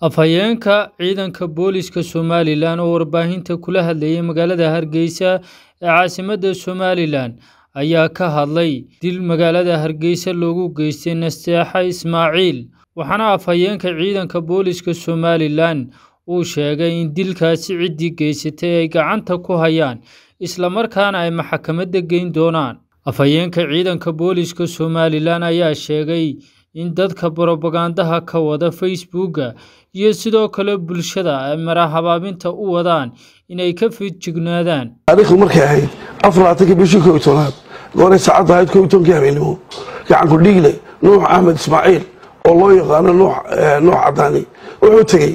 Afhayeenka ciidanka booliska Somalilan oo warbaahinta kula hadlayay magaalada Hargeysa ee caasimadda Somalilan ayaa ka hadlay dil magaalada Hargeysa loogu geystay Nasteexa Ismaaciil waxaana afhayeenka ciidanka booliska Somalilan uu sheegay in dilkaasi ciddii geysatay ay gacanta ku hayaan isla markaana ay maxkamadda geyn doonaan afhayeenka ciidanka booliska Somalilan ayaa sheegay in dadka borobagandaha ka wada Facebooka iyo sidoo kale bulshada ay marahabaabinta u wadaan inay ka feejignaadaan taariikhdu markay ahayd afarlaatanki bishii koob iyo tobnaad gooray saacadda ahayd koob iyo tobankii habeenimo gacanku dhiigle nuux axmed ismaaciil oo loo yaqaano nuux nuux cadaani wuxuu tegey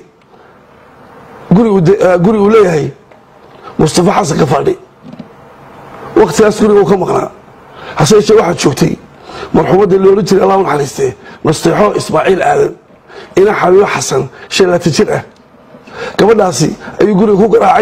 guri uu leeyahay mustafa xasan kafaadhi waktigaas guriga uu ka maqnaa hase yeeshee waxaad joogtay marxuumadda loola jiray allah u naxariistee nasteexo ismaaciil aadan ina xabiibo xasan shan laatan jir ah gabadhaasi ayuu guriga ku garaacay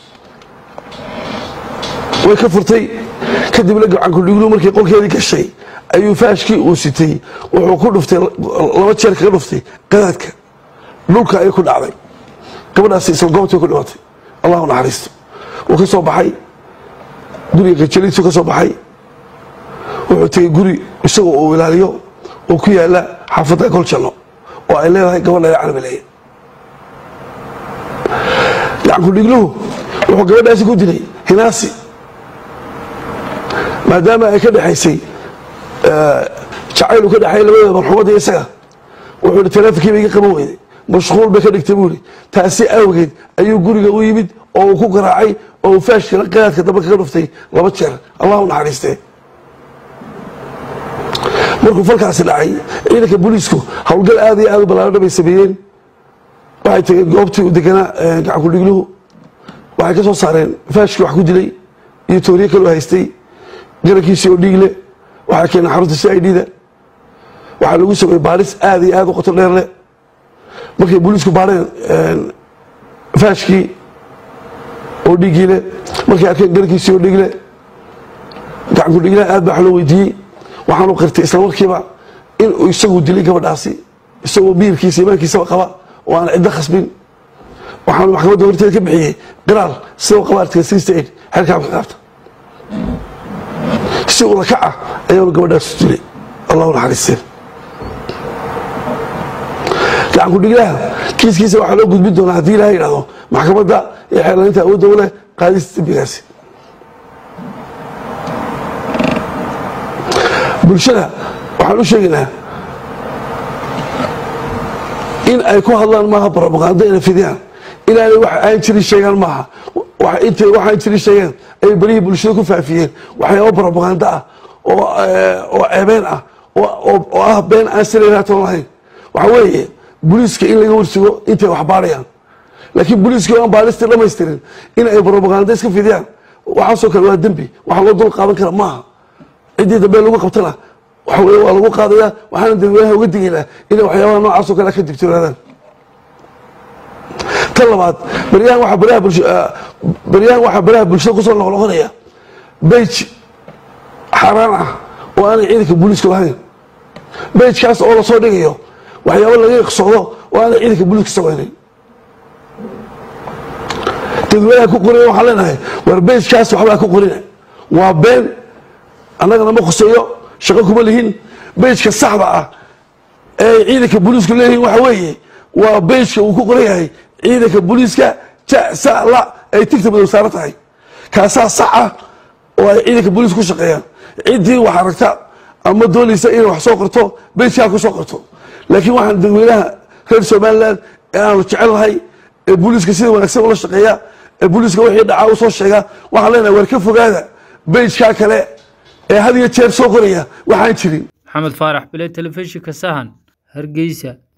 way ka furtay kadibna gacankudhiglu markii qolkeedii gashay ayuu faashkii uu sitay wuxuu ku dhuftay laba jeer kaga dhuftay qadaadka dhulka ayay ku dhacday gabadhaasi isla goobtii ku dhimatay allah u naxariisto wuu ka soo baxay guriga gajaliisu ka soo baxay wuxuu tegey guri isagoo uu ilaaliyo oo ku yaala xaafadda goljanno oo ay leedahay gabadha canabaleeye gacankudhigluhu wuxuu gabadhaasi ku dilay hinaasi maadaama ay ka dhexaysay jacayl uu ka dhexeeyay labadooda marxuumadda iyo isaga wuxuu ihi taleefonkii ba iga qaban weyday mashquul bay ka dhigtay buu ihi taasi awgeed ayuu guriga u yimid oo uu ku garaacay oo uu faashkila qadaadka dambe kaga dhuftay laba jeer allah u naxariistee markuu falkaasi dhacay ciidanka booliisku howlgal aad iyo aad u ballaarana bay sameeyeen waxay tageen goobtii u deganaa gacankudhigluhu waxay ka soo saareen faashkii wax ku dilay iyo tooriye kaloo haystay garankiisii oo dhiigle waxay keeneen xarunta c i d da waxaa lagu sameeyey baaris aad iyo aad u qoto dheer leh markay booliisku baareen faashkii oo dhiiggii leh markay arkeen garankiisii oo dhiigle gacankudhiglaha aad baa wax loo weydiiyey waxaanu qirtay isla markiiba inuu isagu dilay gabadhaasi isagoo biirkiisa imaankiisaba qaba oo aan ciddo khasbin waxaanu maxkamadda horteeda ka bixiyey qiraal sidoo qaba artiga sixty eight xerka amka qaabta si ula kac ah ayaanu gabadhaas dilay allahu naxariisteen gacanku dhiglaha kiiskiisa waxaa loo gudbin doonaa haddii ilaha yidhahdo maxkamadda iyo xeerlaynta awoodda u leh qaadista dembigaasi bulshada waxaan u sheegaynaa in ay ku hadlaan maaha brobagando ina fidiyaan inaanay wax aan jirin sheegaan maaha intay waxaan jirin sheegaan ay berihii bulshada ku faafiyeen waxyaaba brobagando ah oo ceebeen ah oo ah been aan silaynaatoon lahayn waxa weeye booliiska in laga warsugo intay wax baarayaan laakiin booliiska aan baaristii dhamaystirin in ay brobagando iska fidiyaan waxaasoo kale waa dembi waxa loo dul qaadan kara maaha ciddii dambe lagu qabtana waxa wey waa lagu qaadaya waxaana dadweynaha uga digaynaa inay waxyaabaha noocaasoo kale ka digtoonaadaan tan labaad baryahan waxaa baraha bulsha baryahan waxaa baraha bulshada kusoo noqnoqonaya bage xaaraan ah oo aanay ciidanka booliisku lahayn bagekaas oo lasoo dhigayo waxyaaba laga iqsoodo oo aanay ciidanka booliiska samaynayn dadweynaha ku qorina waxaan leenahay war bagekaas waxbaa ku qorina waa been annagana ma khuseeyo shaqo kuma lihin bejka saxda ah ee ciidanka booliisku leeyihiin waxa weeye waa bejka uu ku qoran yahay ciidanka booliiska jasala ay tigta madow saaro tahay kaasaa sax ah oo ay ciidanka booliiska ku shaqeeyaan ciddii wax aragta ama doonaysa inay wax soo qorto bejkaa ku soo qorto laakiin waxaan dadweynaha reer somalilan ee aanu jecel lahay ee booliiska sida wanaagsan ula shaqeeya ee booliiska wixii dhacaa u soo sheega waxaan leenahay war ka fogaada bejkaa kale ee had iyo jeer soo qoraya waxaan jirin maxamed faarax bile telefishinka sahan hargeysa